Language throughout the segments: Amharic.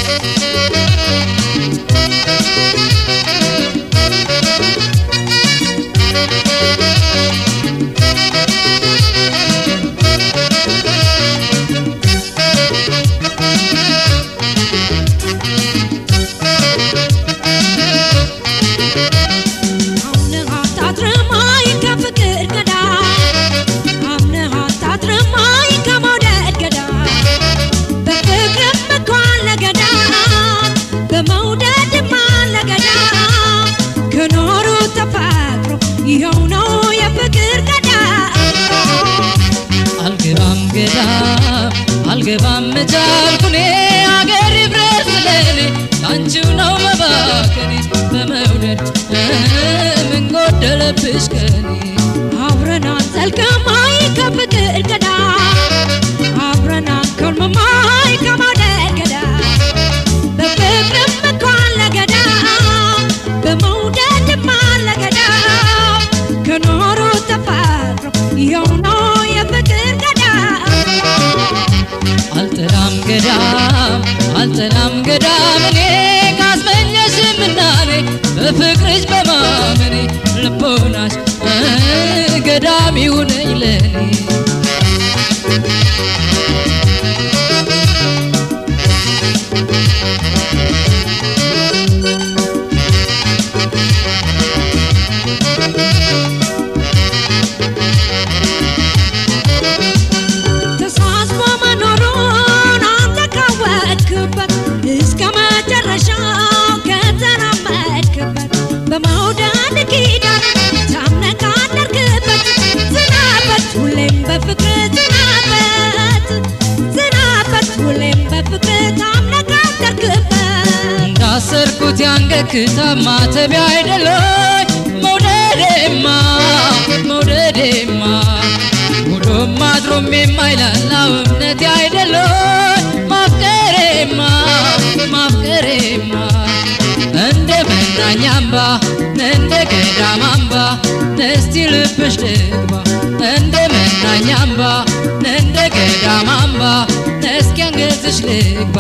አምነህ አታድርማይ ከፍቅር ገዳም አምነህ አታድርማይ ከመውደድ ገዳም በፍቅርም እኮ አለ ገዳም በመውደድም አለ ገዳም ከኖሩ ተፈቅሮ ይኸው ነው የፍቅር ገዳም አልገባም ገዳም አልገባም ቻልኩኔ አገር ይፍረስ ለኔ ላንቺው ነው መባከኔ በመውደድ ምን ጎደለብሽ ከኔ አብረን አንዘልቅማይ ከፍቅር ገዳም አብረን አንከርምማይ ከመውደድ ገዳም በፍቅርም እኮ አለ ገዳም በመውደድም አለ ገዳም ከኖሩ ተፈቅሮ ይኸው ነው የፍቅር ገዳም አልጠላም ገዳም አልጠላም ገዳም እኔ ካስመኘሽ ምናኔ በፍቅርሽ በማመኔ ልቦናሽ ገዳም ይሁነኝ ለኔ ተሳስቦ መኖሩን አንተ ካወቅክበት እስከ መጨረሻው ከተራመድክበት በመውደድ ኪዳን ታምነህ ካደርክበት ዝናበት ሁሌም በፍቅር ዝናበት ዝናበት ሁሌም በፍቅር ታምነህ ካደርክበት እንዳሰርኩት ያንገት ክታብ ማተቢያ አይደለኝ መውደዴማ መውደዴማ ውሎም አድሮም የማይላላው እምነቴ አይደለኝ ማፍቀሬማ ማፍቀሬማ እንደ መናኛ አምባ እንደ ገዳም አምባ እስቲ ልብሽ ልግባ እንደ መናኛ አምባ እንደ ገዳም አምባ እስኪ አንገትሽ ልግባ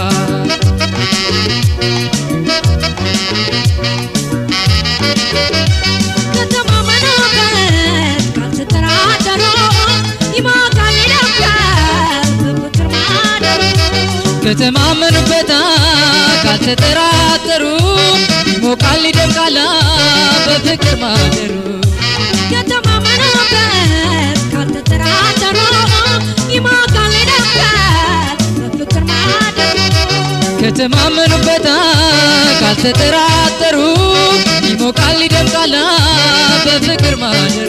ከተማመኑበት ካልተጠራጠሩ ይሞቃል ይደምቃል በፍቅር ማደሩ ከተማመኑበት ካልተጠራጠሩ ይሞቃል ይደምቃል በፍቅር ማደሩ ከተማመኑበት ካልተጠራጠሩ ይሞቃል ይደምቃል በፍቅር ማደሩ ከተማመኑበት ካልተጠራጠሩ ይሞቃል ይደምቃል በፍቅር ማደሩ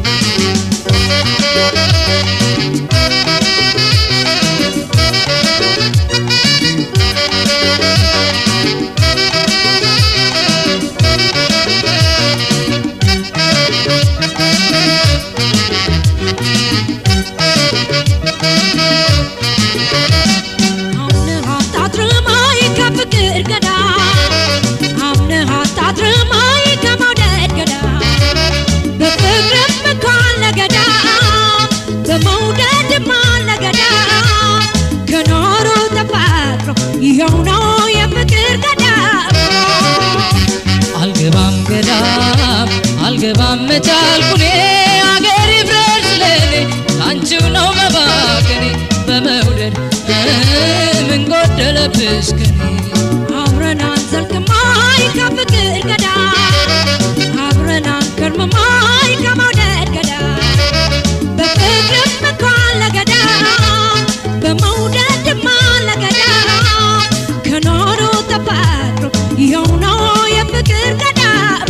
አምነህ አታድርማይ ከፍቅር ገዳም አምነህ አታድርማይ ከመውደድ ገዳም በፍቅርም እኮ አለ ገዳም በመውደድም አለ ገዳም ከኖሩ ተፈቅሮ ይኸው ነው የፍቅር ገዳም አልገባም ገዳም አልገባም መቻልኩኔ አገር ይፍረስ ለኔ ላንቺው ነው መባከኔ በመውደድ ምን ጎደለብሽ ከኔ አብረን አንዘልቅማይ ከፍቅር ገዳም አብረን አንከርምማይ ከመውደድ ገዳም በፍቅርም እኮ አለ ገዳም በመውደድም አለ ገዳም ከኖሩ ተፈቅሮ ይኸው ነው የፍቅር ገዳም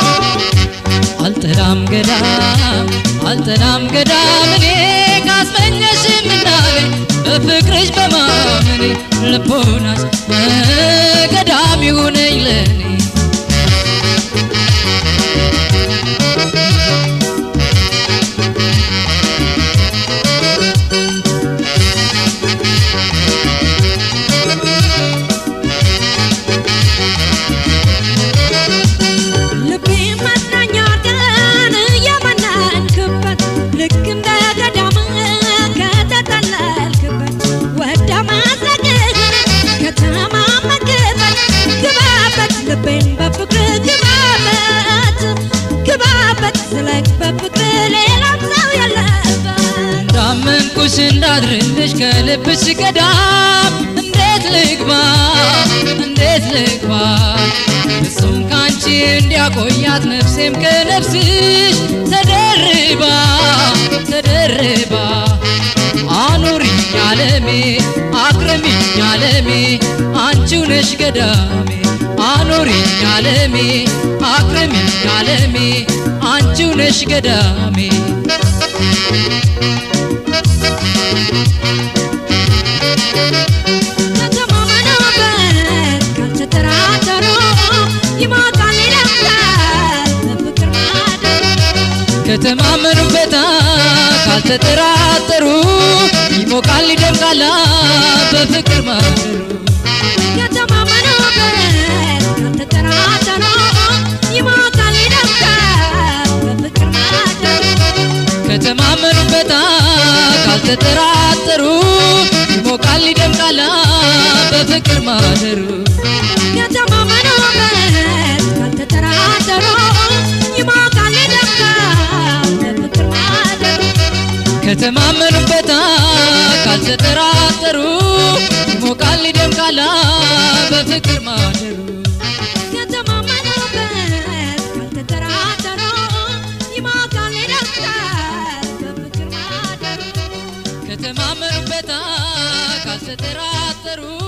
አልጠላም ገዳም አልጠላም ገዳም እኔ ካስመኘሽ ምናኔ በፍቅርሽ በማመኔ ልቦናሽ ገዳም ይሁነኝ ለኔ ልቤ መናኛ ግን እየመነንክበት ልክ እንደ ገዳም ከተጠለልክበት ወደ መድረክህ ከተማመንክበት ልብሽ ገዳም እንዴት ልግባ እንዴት ልግባ እሱም ካንቺ እንዲያቆያት ነፍሴም ከነፍስሽ ተደርባ ተደርባ አኑሪኝ አለሜ አክርሚኝ አለሜ አንቺው ነሽ ገዳሜ አኑሪኝ አለሜ አክርሚኝ አለሜ አንቺው ነሽ ገዳሜ ከተማመኑበት ካልተጠራጠሩ ይሞታል ይደምቃል በፍቅር ማደሩ ከተማመኑበታ ካልተጠራጠሩ ይሞቃል ይደምቃላ በፍቅር ማደሩ ከተማመኑበት ካልተጠራጠሩ ይሞታል ይደምቃል በፍቅር ማደሩ ከተማመኑበታ ካልተጠራጠሩ ይሞቃል ይደምቃላ በፍቅር ማደሩ ከተማመኑበት ካልተጠራጠሩ ይሞታል ይደምቃል በፍቅር ማደሩ ከተማመኑበታ ካልተጠራጠሩ ይሞቃል ይደምቃላ በፍቅር ማደሩ ከተማመኑበት ካልተጠራጠሩ ይሞታል ይደምቃል በፍቅር ማደሩ ከተማመኑበታ ካልተጠራጠሩ